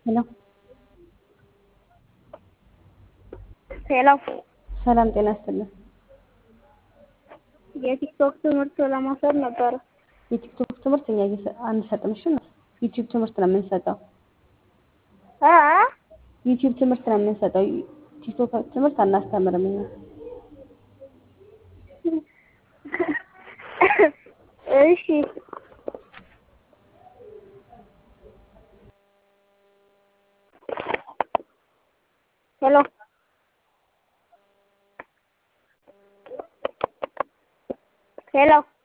ሄሎ ሄሎ ሰላም ጤና ይስጥልን። የቲክቶክ ትምህርት ለመውሰድ ነበረ። የቲክቶክ ትምህርት እኛ እየሰ- አንሰጥም። እሺ ዩቲዩብ ትምህርት ነው የምንሰጠው። አ ዩቲዩብ ትምህርት ነው የምንሰጠው። ቲክቶክ ትምህርት አናስተምርም እኛ። እሺ ሄሎ ሄሎ